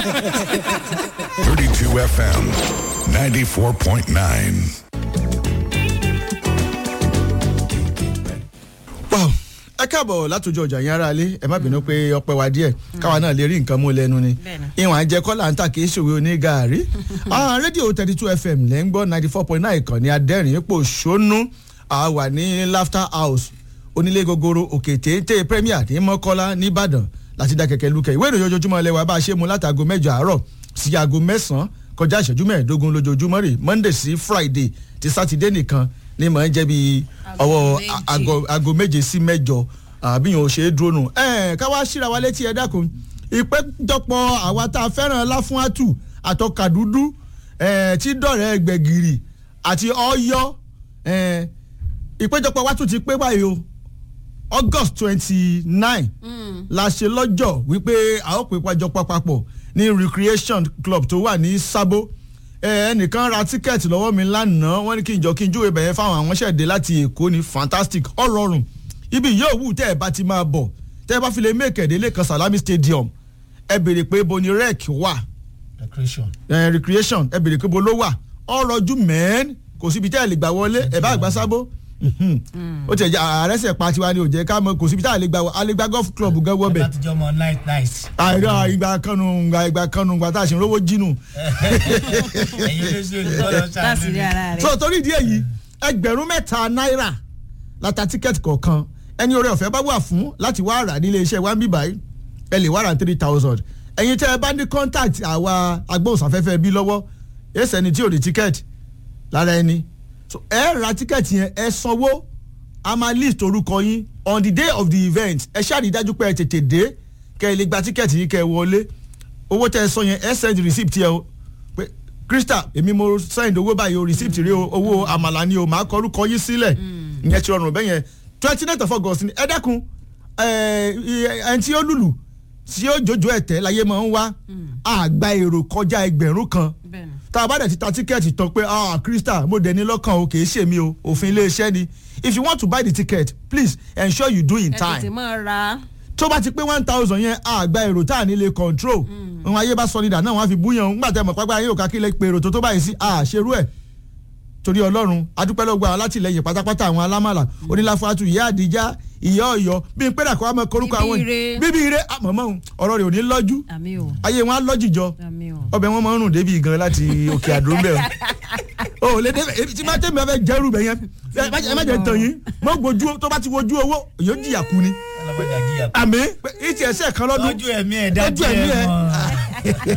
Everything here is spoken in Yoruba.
32 FM, 94.9. wow ẹ káàbọ̀ látòjọ ọjà yẹn ara lé ẹ má bínú pé ọpẹ́ wa díẹ̀ káwa náà lè rí nǹkan mú lẹ́nu ni Bẹ́ẹ̀ni. ìwọ̀n àjẹ kọ́là ń tà kì í ṣòwe oní gàárì Ah, rédíò thirty two fm lẹ́ ń gbọ́ ninety four point nine ìkànnì adẹ́rìn ipò ṣónú a wà ní laughter house onílé gogoro òkè téńté premier ní mọ́kọ́lá nìbàdàn láti dá kẹ̀kẹ́ lukẹ̀ ìwé ìròyìn ojoojúmọ́ lẹ́wà bá a ṣe mú látago mẹ́jọ àárọ̀ sí aago mẹ́sàn-án kọjá ìṣẹ́jú mẹ́ẹ̀ẹ́dógún lójoojúmọ́ rè monday sí friday ti sátidé nìkan ní mọ̀ ń jẹ́ bí ọwọ́ méje. aago aago méje sí mẹ́jọ àbíyàn ò ṣe é dúró nù. ẹ ká wá síra wa létí ẹ dákun ìpéjọpọ̀ àwa tá a fẹ́ràn láfúnátù àtọkàdúdú ẹ, tí dọ̀rẹ́ gbẹ̀gìrì àti ọ̀yọ́ ẹ, ìpéjọpọ̀ wa tún ti pé báyìí o august twenty nine la ṣe lọ́jọ́ wípé a ó pè pàjọpọ̀ papọ̀ ní recreation club tó wà ní sábó ẹ, ẹnìkan ra tíkẹ́ẹ̀tì lọ́wọ́ mi lánàá wọ́n ní kí n jọ kí n júwèé bẹ̀yẹn fáwọn àwọn ṣẹ̀dé láti èkó ní fantastic ọ̀rọ̀rùn ibi yóò wù tẹ́ ẹ bá ti máa bọ̀ tẹ́ ẹ bá fi lè mẹ́kẹ̀dé lẹ́kan salami stadium ẹ béèrè pé bo ni rec wà recreation. ẹ, recreation ẹ béèrè pé bo ló wà ọ̀rọ̀jú mẹ́ẹ́n kò síbi tẹ́ ẹ lè gbà wọlé ẹ bá àgbà sábó ó ti ẹ̀ jẹ́ àrẹ́sẹ̀ pa tiwa ni ò jẹ́ ká mọ kò síbi tá a lè gbà wọ a lè gbà golf club gan wọ́ ẹ bẹ̀ bá ti jọ ọmọ night night. àìrọ ìgbà kanu ìgbà ìgbà kanu ìgbà tá a ṣe ń rówó jínú. ẹ̀yin olóṣèlú tọ́lọ́ láti rí ṣáà ara rẹ̀. so torí ìdí èyí ẹgbẹ̀rún mẹ́ta náírà láta tíkẹ́ẹ̀tì kọ̀ọ̀kan ẹni oore ọ̀fẹ́ bá wà fún láti wá rà nílé iṣẹ́ wa ń bí báyìí ẹ lè wá rà three thousand ẹ̀yin tẹ́ ẹ bá ní contact àwa agbóhùnsáfẹ́fẹ́ bí lọ́wọ́ èsì ẹni tí ò ní tíkẹ́ẹ̀tì lára ẹni so ẹ ra tíkẹ́ẹ̀tì yẹn ẹ sanwó a máa list orúkọ yín on the day of the event ẹ ṣáà rí i dájú pé ẹ tètè dé kẹ́ ẹ lè gba tíkẹ́ẹ̀tì yín kẹ́ ẹ wọlé owó tẹ́ ẹ sọ yẹn ẹ send receipt yẹn o pé crystal èmi mo send owó báyìí o receipt rí o owó àmàlà ni o màá kọ orúkọ yín sílẹ̀ ìyẹn ti rọrùn bẹ́yẹn twenty nine of august ni ẹ dẹ́kun ẹ ẹni tí ó lùlù tí ó jòjò ẹ̀tẹ́ láyé máa ń wá àgbà èrò kọjá ẹgbẹ̀rún kan bẹ́ẹ̀ni. tá a bá dẹ̀ ti ta tíkẹ́ẹ̀tì tán pé ah crystal mo dẹ̀ ní lọ́kàn o kì í ṣe mi o òfin iléeṣẹ́ ni if you want to buy the ticket please ensure you do in ẹ tètè time máa ra. tó bá ti pé one thousand yẹn àgbà èrò tá à ní lè control ohun ayé bá sọ nídà náà wọ́n á fi búyàn ńgbà tẹ́ mọ̀ pápá ayé òkà kílẹ̀ pé èrò tó tó báyìí sí àṣerú ẹ̀ torí ọlọ́run adúpẹ́lọ́gbà alátìlẹyìn pátápátá àwọn alámàlà oníláfàtú ìyá àdìjá ìyá ọ̀yọ́ bí n pẹ́rẹ́ àkọ́wá mọ́ korúkọ àwọn Bíbí ire. bíbí ire àmọ́mọ́ ọ̀rọ̀ rẹ̀ ò ní lọ́jú àmì o ayé wọn á lọ́jìjọ àmì o. ọbẹ̀ wọn máa ń rùn débi gan láti òkè àdó ń bẹ̀ o ò lè débẹ̀ èmi tí máa tẹ̀mí ọbẹ̀ jẹ́rù bẹ̀ yẹn ẹ má jẹ́- ẹ má jẹ́ tàn yín mọ́ gbojú tó bá ti wojú owó yóò jìyà kú ni ọlọ́gbọ́dà jíyà. àmì ìtì ẹ̀sẹ̀ kan lọ́dún lójú ẹ̀mí ẹ̀ dájú Lójú ẹ̀mí ẹ̀ ẹ̀. mọ́.